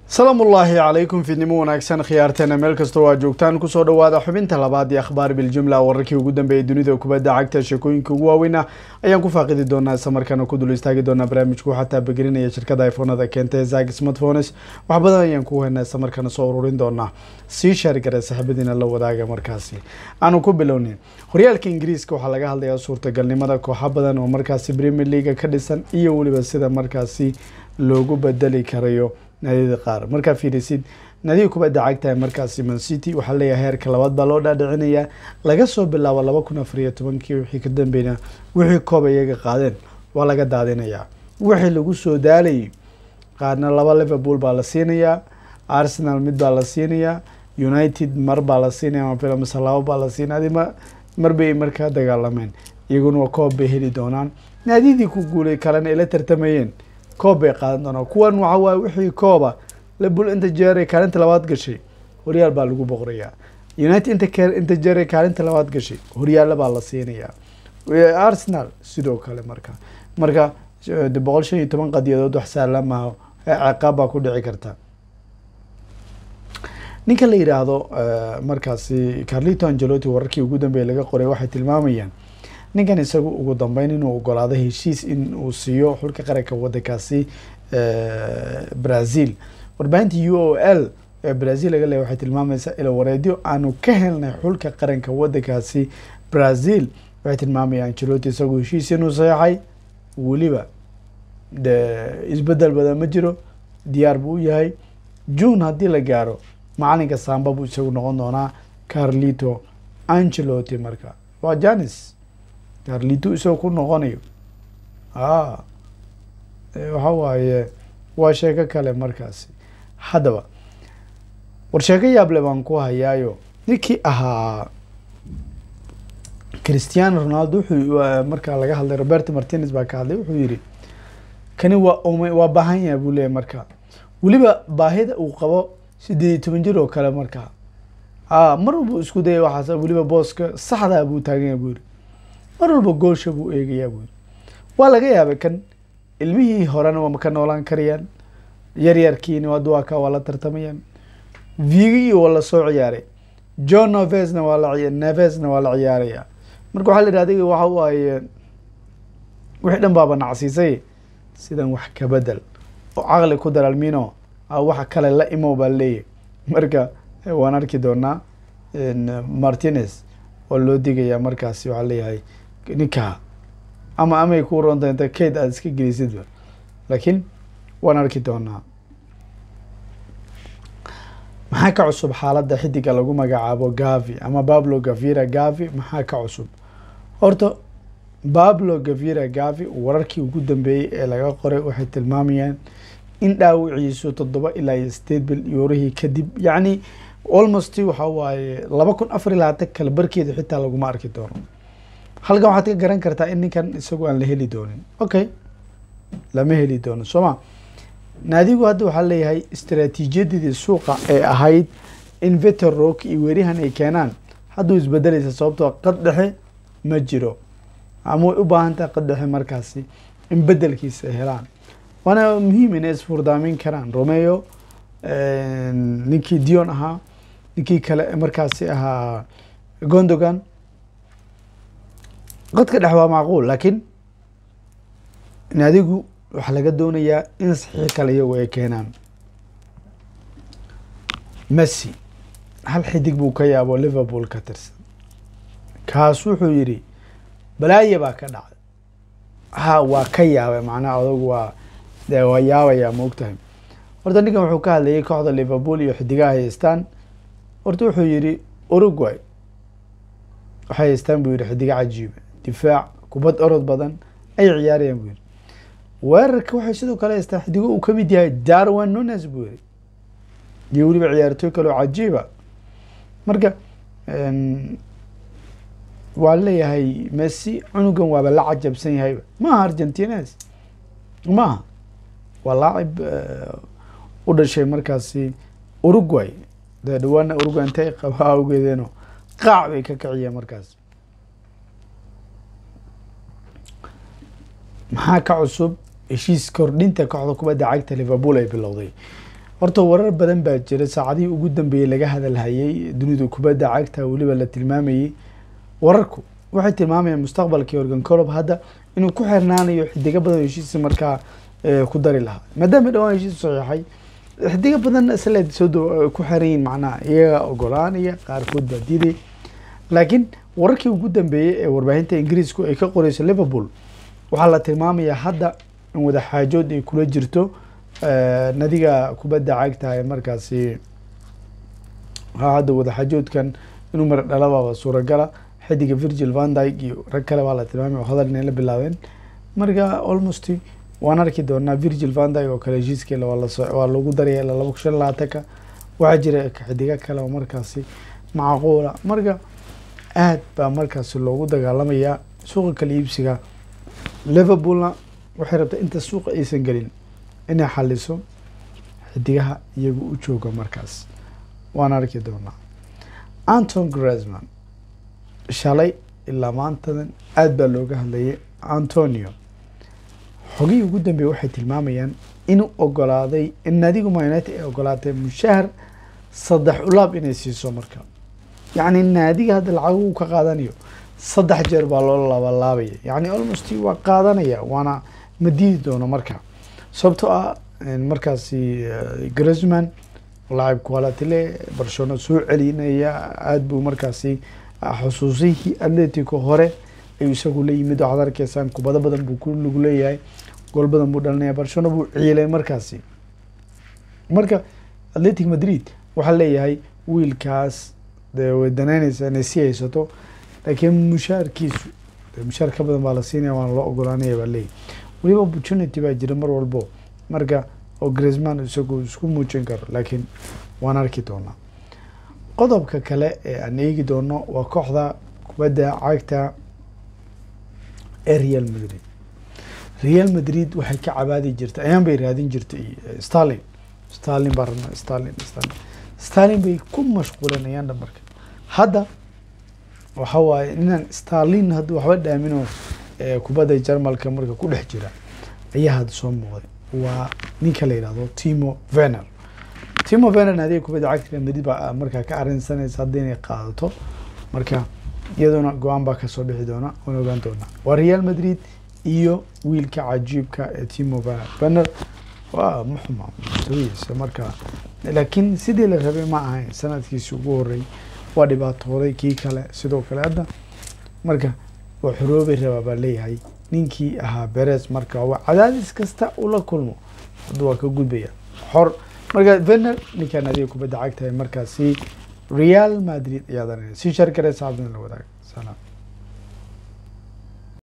salaam ullaahi calaykum fiidnimo wanaagsan khiyaarteena meel kastoo aa joogtaan kusoo dhawaada xubinta labaad ee akhbaar biljumla wararkii ugu dambeeyay dunida kubadda cagta sheekooyinka ugu waaweyna ayaan ku faaqidi doonaa islamarkaana ku dul istaagi doonaa barnaamijku xataa begelinaya shirkada iphonada keenta ee zag smartphones wax badan ayaan ku haynaa islamarkaana soo ururin doonaa sii shaarigara saaxiibadiina la wadaaga markaasi aanu ku bilownin horyaalka ingiriiska waxaa laga hadlayaa suurtagalnimada kooxo badan oo markaasi premier leaga ka dhisan iyo weliba sida markaasi loogu bedeli karayo naadiyada qaar markaa fiirisid naadiga kubadda cagtahay markaasi mancity waxaa leeyahay heerka labaad baa loo dhaadhicinayaa laga soo bilaabo laba kun afar iyo tobankii wixii ka dambeynaa wixii koob iyaga qaadeen waa laga daadinayaa wixii lagu soo daalayay qaarna laba liverpool baa la siinayaa arsenal mid baa la siinayaa united mar baa la siinaya mafila mise laba baa la siinaya adi ma mar bay markaa dagaalameen iyaguna waa koob bay heli doonaan naadiyadii ku guulay kalena ay la tartamayeen koob bay qaadan doonaan kuwan waxa waaye wixii kooba labul inta jeeray kaalinta labaad gashay horyaal baa lagu boqorayaa united inta ke inta jeeray kaalinta labaad gashay horyaalla baa la siinayaa arsenal sidoo kale marka marka boqol shan iyo toban qadiyadood wax saalan maaha ciqaab baa ku dhici karta ninka la yidhaahdo markaasi carlito angelotti wararkii ugu dambeeyay laga qoray waxay tilmaamayaan ninkan isagu ugu dambeyn inuu ogolaado heshiis in uu siiyo xulka qaranka wadankaasi brazil warbaahinta u o l ee brazil laga leeya waxay tilmaamaysaa ila wareedyo aanu ka helnay xulka qaranka wadankaasi brazil waxay tilmaamayaan angelotti isagu heshiis inuu saxeixay weliba de isbedel badan ma jiro diyaar buu u yahay june haddii la gaaro macalinka samba buu isagu noqon doonaa carlito angelotti marka waa janis carlito isagoo ku noqonayo a waxa waaye waa sheeko kale markaasi haddaba war sheeko yaable baan ku hayaayo ninkii ahaa christiano ronaldo wuxuu markaa laga hadlay roberto martinez baa ka hadlay wuxuu yihi kani waa um waa baahan yaha buu leeyahy marka weliba baahida uu qabo sideed iyo toban jir oo kale markaa a mar walba isku daya waxaas weliba booska saxdaa buu taaganya buu yihi mar walba goolsha buu eegayaa buu yiri waa laga yaabay kan ilmihii horena waa ka noolaan karayaan yaryarkiina waa duwaka waa la tartamayaan vigi waa la soo ciyaaray john novesna waa la nevesna waa la ciyaaraya marka waxaa la yidhi adiga waxa waaye wixii dhan baaba nacsiisay sidan wax ka bedel oo caqli ku daralmino waxa kale la imow baa leeyahy marka waan arki doonaa martinez oo loo digayaa markaasi waxaa leeyahay ninkaa ama amay ku ronta inta kayd aada iska gelisidba laakiin waan arki doonaa maxaa ka cusub xaaladda xidiga lagu magacaabo gavi ama bablo gavira gavi maxaa ka cusub horta bablo gavira gavi wararkii ugu dambeeyey ee laga qoray waxay tilmaamayaan in dhaawiciisu toddoba ilaa iyo sideed bil yoorihii kadib yacni almost waxa waaye laba kun afar iyo labaatan kale barkeeda xitaa laguma arki doono halkan waxaad ka garan kartaa in ninkan isagu aan la heli doonin okay lama heli doono soo ma naadigu hadda waxaa leeyahay istraatiijiyadidii suuqa ee ahayd in veter rock iyo weerihan ay keenaan hadduu isbedelaysa sababtoo qad dhexe ma jiro ama way u baahan tahay qad dhexe markaasi in bedelkiisa ay helaan waana muhiim inay isfurdaamin karaan romeo ninkii dion ahaa ninkii kale markaasi ahaa gondogan qadka dhex waa macquul laakiin naadigu waxaa laga doonayaa in saxiix kale iyagu ay keenaan messi hal xidig buu ka yaabo liverpool ka tirsan kaas wuxuu yidhi balaaye baa ka dhacday ha waa ka yaabay macnaha adugu waa de waa yaabayaa ma og tahay horta ninkan wuxuu ka hadlayay kooxda liverpool iyo xidigaha haystaan horta wuxuu yihi uruguay waxay haystaan buu yihi xidiga cajiiba difaac kubad orod badan ay ciyaarayaan buu yihi weerarka waxay sidoo kale haystaan xidigo uu kamid yahay darwin nunes buu yihi iyo weliba ciyaartooy kale oo cajiiba marka waa leeyahay messi cunugan waaba la cajabsan yahayba maaha argentines maaha waa laacib u dhashay markaasi uruguay dee dhawaana uruguay intay qaba awgeedeeno qaac bay ka kiciyeen markaas maxaa ka cusub heshiis kordhinta kooxda kubadda cagta liverpool ay bilowday horta warar badan baa jira saacadihii ugu dambeeyey laga hadalhayay dunida kubadda cagta weliba la tilmaamayey wararku waxay tilmaamayaan mustaqbalkii organ colob hadda inuu ku xirnaanayo xidigo badan oo heshiisa markaa ku dari lahaa maadaama dhawaan heshiis saxiixay xidigo badan isla soo ku xiran yihin macnaha iyaga ogolaanaya qaarkood baa diiday laakiin wararkii ugu dambeeyey ee warbaahinta ingiriisku ay ka qoreyso liverpool waxaa la tilmaamayaa hadda in wadaxaajood ay kula jirto nadiga kubadda cagta ee markaasi hadda wadaxaajoodkan inuu mar dhalababa suuragala xidiga virgil vandyg iyo rag kale baa la tilmaamay oo hadal inay la bilaabeen marka almost waan arki doonaa virgil vandyg oo kale heshiiskeela waa lagu daraya ilaa laba kun shan labaatanka waxaa jira xidigo kale oo markaasi macquula marka aad baa markaasi loogu dagaalamayaa suuqa kala iibsiga liverpoolna waxay rabtaa inta suuqa aysan gelin inay xaliso xidigaha iyaga u jooga markaas waan arki doonaa anton gresman shalay ilaa maantadan aad baa looga hadlayay antonio xogihii ugu dambeeye waxay tilmaamayaan inuu ogolaaday in naadiga man united ay ogolaatay mushahar saddex ulaab inay siiso marka yacni naadiga hadda lacag uu ka qaadanayo saddex jeer baa loo labalaabaya yacni almost waa qaadanaya waana ma diidi doono marka sababtoo ah markaasi gresman lacab quality le barcelona soo celinaya aada buu markaasi xusuusihii atletico hore ayuu isagu la yimid waxaad arkaysaan kubado badan buu ku lagu leeyahay gool badan buu dhalinaya barcelona buu ciilay markaasi marka atletic madrid waxaa leeyahay wiilkaas dee way danaynaysaa inay sii haysato laakiin mushaarkiisu mushaar ka badan baa la siinaya waana loo ogolaanaya baa leeyahy weliba opportunity baa jira mar walbo marka oo gresman isagu isku muujin karo laakiin waan arki doonaa qodobka kale ee aan eegi doono waa kooxda kubadda cagta ee real madrid real madrid waxay ka cabaadi jirtay ayaan bay raadin jirtay starlin starlin baa rabnaa starlin starlin starlin bay ku mashquulinayaan dhamarka hadda waxa waaye inaan starlin hadda waxba dhaamino kubadda jarmalka marka ku dhex jira ayaa hadda soo muuqday waa ninka la yidhahdo timo vener timo vener naadiga kubadda cagta real madrid baa markaa ka arrinsanaysa hadda inay qaadato marka iyaduna go-aan baa kasoo bixi doona waan ogaan doonaa waa real madrid iyo wiilka cajiibka ee timo vener vener waa muxuma mustawihiisa marka laakiin sidii la rabay ma ahayn sanadkiisi ugu horey waa dhibaatooday kii kale sidoo kale hadda marka waa xoroobay rabaa baa leeyahay ninkii ahaa beres marka waa cadaadis kasta ula kulmo hadda waa ka gudbaya xor marka vener ninkaan adiga kubadda cagtahay markaasi real madrid ayaa danaya si sharkare saabdin la wadaag salaam